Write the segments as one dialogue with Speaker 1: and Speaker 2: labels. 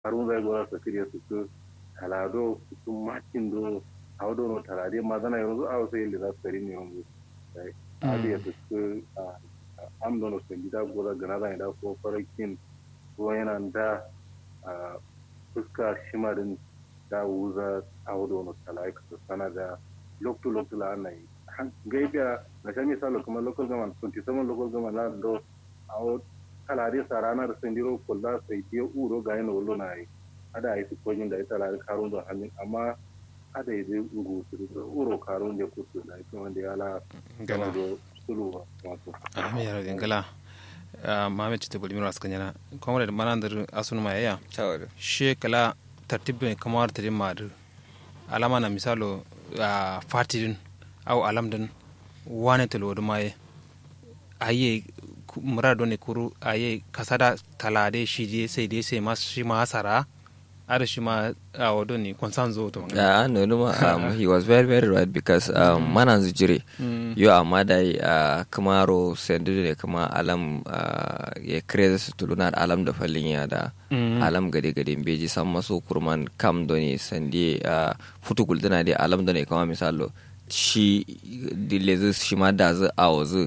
Speaker 1: harun zai gora su kiriya su su talado su makin do a wado no talade ma zana yanzu a wasu yadda za su kari ne yanzu a da su su am dono su gida gora gana zai da ko farakin ko yana da fuska shimarin da wuza a wado no talai ka sana da loktu loktu la anai gaibiya na sha misalo kuma local government 27 local government la do a kalari sa ranar sendiro kulla sai biyo uro ga yana wallo na yi ada yi su kojin da ita lari karun da hannun amma ada yi zai ugu su uro karun da kusa da ita wanda ya la gama da sulu wato
Speaker 2: ami yaro dingala mame chite boli miro askanyana komre da manandar asunu ma yaya
Speaker 3: tawar
Speaker 2: she kala tartibbe kamar tare madu alama na misalo fatirin au alamdan wane talo maye aye mura ne kuru aye kasada talade shi je sai dai sai ma shi ma sara ada shi ma a wado ne konsan zo to
Speaker 3: yeah no no um, he was very very right because um, mm. manan zujire mm. yo amma da uh, kamaro sendu ne kuma alam uh, ya kreza su tuluna alam da fallin ya da mm. alam gade gade beji san maso kurman kam doni sandi uh, futu gulduna da alam da ne kama misalo shi dilezi shi ma da zu a wazu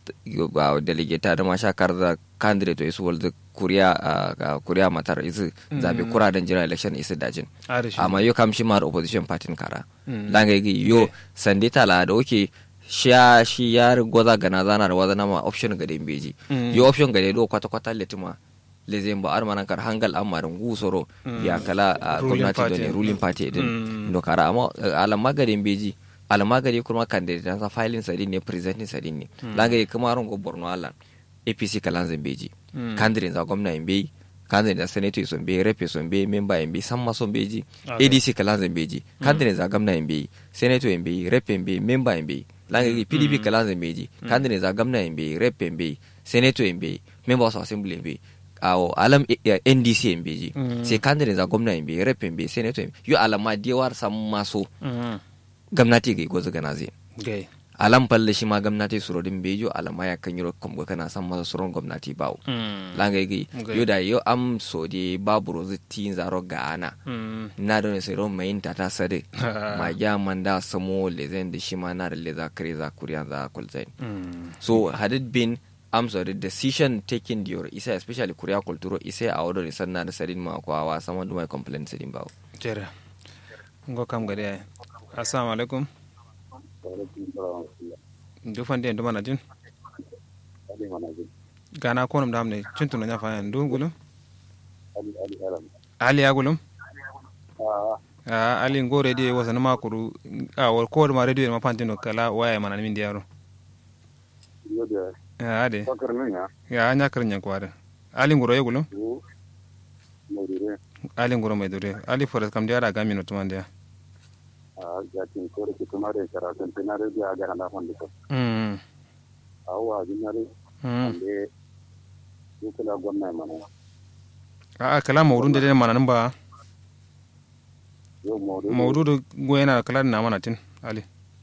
Speaker 3: ba delegata da masha karza candidate isu walzu kuriya kuriya matar isu zabe kura dan jira election isu dajin amma yo kam shi mar opposition party kara langa yi yo sande tala da oke shi shi ya goza gana zana da wazana ma option ga den beji yo option ga do kwata kwata letima lezen ba armanan kar hangal amarin gusoro ya kala gwamnati da ne ruling party din no kara amma alamma ga den beji almagari kuma candidate sa filing sadin ne presenting sadin ne langa yi kuma rongo borno alan apc kalan zambeji candidate za gwamna yambe candidate za senator son be rep son be member yambe samma son beji adc kalan zambeji candidate za gwamna yambe senator yambe rep yambe member yambe langa yi pdp kalan zambeji candidate za gwamna yambe rep yambe senator yambe member of assembly yambe awo alam ndc yambeji sai candidate za gwamna yambe rep yambe senator yambe yo alama dewar samma so gamnati ga gozu gana zai alam palle shi ma gamnati surodin bejo alama ya kan yiro komgo kana san masa suron gwamnati bawo langa gi yo da yo am so de babu rozu tin zaro gana na da ne sai ron mai ta ta sade ma ya manda samo lezen da shi ma na da leza kare za kuriya za kulzain so had it been am so the decision taken dior isa especially kuriya kulturo isa a wadon sanna da sadin ma kwa wa sama da mai complaint sadin bawo
Speaker 2: jere ngo kam gade assalamu alaikum du fande du mana jin gana ko nam damne cintu na nyafa en du gulum ali ya gulum a ali ngo radio wasa na makuru a wal ko ma radio ma pantino kala waya mana min diaro ya ade ya anya karnya ko ade ali ngoro ye gulum ali ngoro mai dure ali forest kam diara ga mino tumande
Speaker 4: jatin kore ki tumare kara centenario dia gara na fondi ko
Speaker 2: mm
Speaker 4: awa dinare
Speaker 2: mm
Speaker 4: ande yukula gonna mana
Speaker 2: a kala mawdun de mana nan ba
Speaker 4: yo mawdu
Speaker 2: mawdudu goyena kala na mana tin ali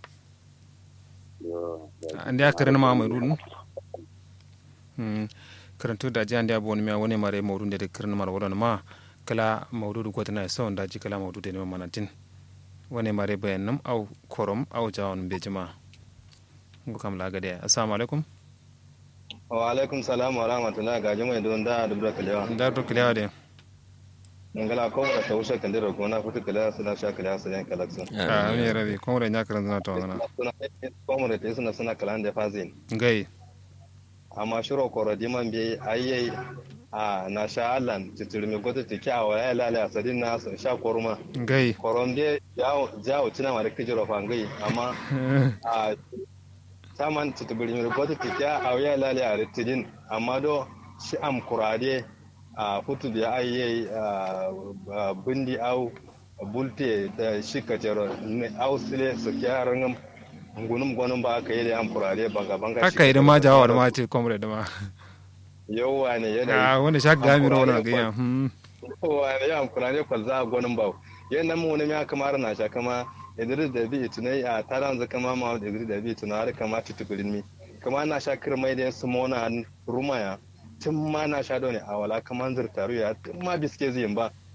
Speaker 4: yo
Speaker 2: andi a kare ma mawdudun mm karantu da jan da bon mi woni mare mawdun de kare mara wala ma kala mawdudu gotana so da ji kala mawdudu de mana tin wani mare bayan nam au korom au jawon bejima ngu kam laga de assalamu alaikum
Speaker 5: wa alaikum salam wa rahmatullahi ga jama'a don da dubra kalewa
Speaker 2: da to kilewa de
Speaker 5: ngala ko da tawsha kan dira ko na futu kala suna sha kala su yan kala sun
Speaker 2: a mi rabi ko re nya karan zana to ngana
Speaker 5: suna ko mu da suna suna kala da fazin
Speaker 2: ngai
Speaker 5: amma shiro ko rodi man bi ayyai a na sha allan titirmi goto tiki a waya lala a sadin na sun sha koruma
Speaker 2: ngai
Speaker 5: korom de jawo tina ma da kijiro fa ngai amma a saman titibiri goto tiki a waya lala a ritidin amma do shi am kurade a futu da ayye bindi au bulte da shi kacero au sile su kyaran ngunum gwanin ba aka yi da am kurade banga banga
Speaker 2: haka idan ma jawo da ma ce komre da ma
Speaker 5: yauwa ne yana
Speaker 2: a wanda sha ga mi rona ga ya hmm
Speaker 5: yauwa ne ya amkuna ne kwalza a gwanin bau yan mu wani ya kamar na sha kama idris da bi tunai a taran za kama ma idris da bi tunai har kama tutukulin mi kama na sha kirmai da su mona rumaya tun ma na sha dole a wala kaman zirtaru ya tun ma biske zai ba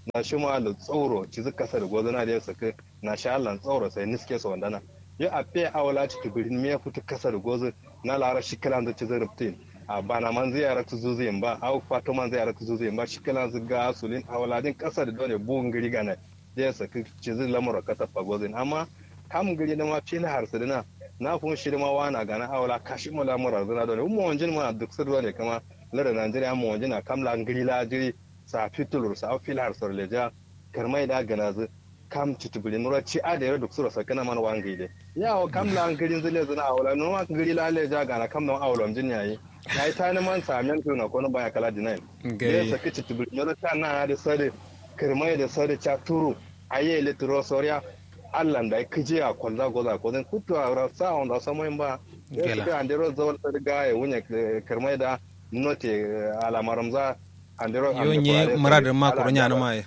Speaker 5: na shi ma da tsoro ci zuka sa da gozana da yasa ka na sha Allah tsoro sai niske su wandana ya a fe awala ci tibirin me fitu kasa da gozo na lara shi kalan da ci zarabtin a bana man zai yara tu zuzuyin ba au fato man zai yara tu zuzuyin ba shi kalan zuga sulin awala din kasa da dole bugun gari gana da yasa ka ci zai lamura ka tafa gozin amma kam gari da ma fili harsu dina na fun shi ma wana gana awala kashi mu lamura zana dole mu wanjin ma duk su dole kama lara Najeriya mu wanjin na kam la ngiri la jiri sa fitulur sa fil harsu leja karmai da gana zu kam tutubuli nura ci a da yaro duk sura sakana man wangi de yawo kam la ngiri zile zana awala no ma ngiri la leja gana kam don awala jin yayi yayi tani man samen tuna ko no baya kala dinai
Speaker 2: gai
Speaker 5: ya saki tutubuli nura ta na da sare karmai da sare cha turu aye litro soria allan da kije a kwalza goza ko zan kutu a ra sa on da samo ba ya
Speaker 2: Gela.
Speaker 5: suka andero zawal ta ga ya wunya karmai da note alamaram za andero
Speaker 2: yo nye muradin ma koronya na mai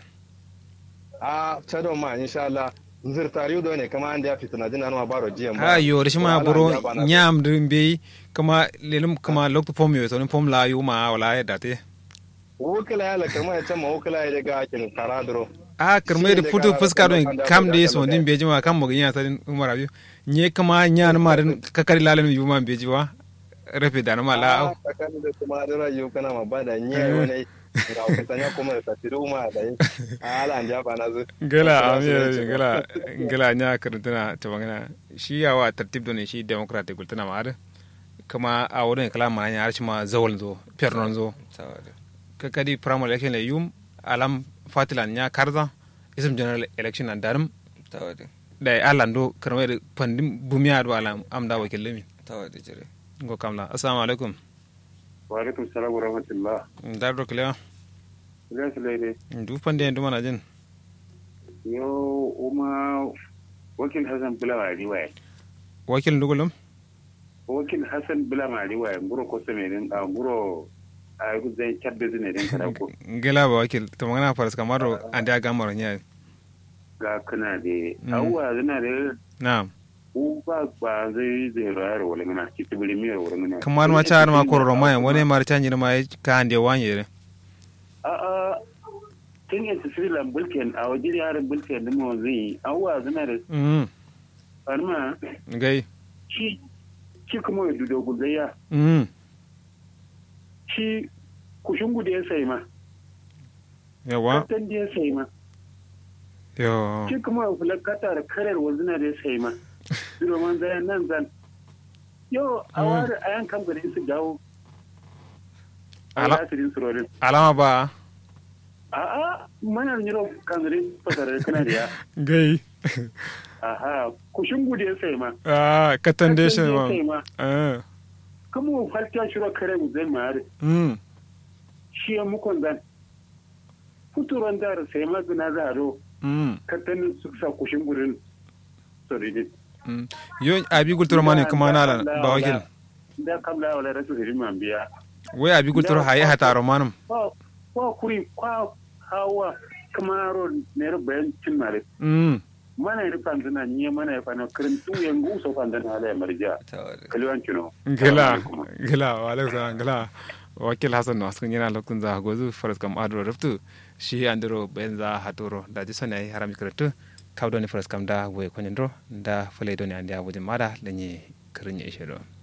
Speaker 5: a chado ma insha Allah nzir tariu do ne kama anda ya fitina jina ma baro jiyan
Speaker 2: ha yo rishi ma buro nyam dun be kama lelum kama lokto pom yo to pom la yu ma wala ya date
Speaker 5: wukila ya la karmai ta ma wukila ya ga kin karadro
Speaker 2: a karmai da futu fuska don kam da so din beji ma kam mo nya sadin umara biyu nye kama nya na ma din kakari lalan yu ma beji wa rafe da na ma la au
Speaker 5: tsakanin da kuma da rayu kana ma bada nye wani ga kusanya kuma da tasiru ma da yi ala an jaba na zu
Speaker 2: gala amir gala gala nya karantuna ta bangana shi yawa tartib don shi democratic gultana ma ada kama a wurin kala ma nya arshi ma zawal zo pernon zo
Speaker 3: tawada
Speaker 2: kakadi primary election le yum alam fatilan nya karza isum general election an darum
Speaker 3: tawada
Speaker 2: da alando karmai pandim bumiya do alam amda wakil lemi
Speaker 3: tawada jire
Speaker 2: ngo kamla assalamu alaikum
Speaker 1: wa alaikum salam wa rahmatullah
Speaker 2: dar do kila
Speaker 1: idan su laide
Speaker 2: du pande ndu mana jin
Speaker 1: yo uma wakil hasan bila ma riwaya
Speaker 2: wakil ndugulum
Speaker 1: wakil hasan bila ma riwaya nguro ko semenin a nguro a gu zai chabbe zine den kada ko
Speaker 2: gela ba wakil to magana faras kamaro ande aga maro nya
Speaker 1: ga kana de
Speaker 2: Mm.
Speaker 1: awwa zina de
Speaker 2: na'am
Speaker 1: u ba ba zai zai rayar wala ngana ki tibili mi wala ngana
Speaker 2: kamar ma char ma kororo ma wone mar chanji ma ka ande wanye
Speaker 1: a a tun yanta filan bulken a wajen yaran bulken da mu zai awwa zina de
Speaker 2: mm
Speaker 1: farma
Speaker 2: gai
Speaker 1: shi shi kuma ya dudo guzayya
Speaker 2: mm
Speaker 1: shi kushungu da ya sai ma
Speaker 2: yawa
Speaker 1: katan da ya sai ma
Speaker 2: yo
Speaker 1: shi kuma fulakata da karar wazina da ya sai ma zuro man zayan nan zan yau a
Speaker 2: Mm.
Speaker 1: wari a yan kam gari su dawo a
Speaker 2: Ala-
Speaker 1: asirin surorin
Speaker 2: alama ba
Speaker 1: a a mana nyiro kan gari fasarar kana da ya
Speaker 2: gai
Speaker 1: aha kushungu da ya sai ma
Speaker 2: ah katan de shi
Speaker 1: Katan da ya
Speaker 2: ma
Speaker 1: sai ma
Speaker 2: ah
Speaker 1: kuma falta shiro kare mu zai ma
Speaker 2: mm
Speaker 1: shi ya mukon zan futuron da sai ma gina za a ro
Speaker 2: mm
Speaker 1: katanin su sa kushin gurin soridin
Speaker 2: mm yo abi gultoro mani kuma na ba wakil
Speaker 1: da kamla wala rasu hirin man biya
Speaker 2: wai abi gultoro haye hataro manum
Speaker 1: ba ba kuri kwa hawa kamaro ne bayan cin mare
Speaker 2: mm
Speaker 1: mana yi fanzana ni mana yi fana kirin tu yangu so fanzana ala ya marja
Speaker 3: tawada
Speaker 1: kaliwan kino
Speaker 2: gila gila wa alaikum salam gila wakil hasan no askan yana lokun za gozu faras kam adro raftu shi andiro benza hatoro da ji sona yi harami karatu kawdo ni faras kam da we konendro da fale do ni andi abudin mada lenyi kirin ya ishe do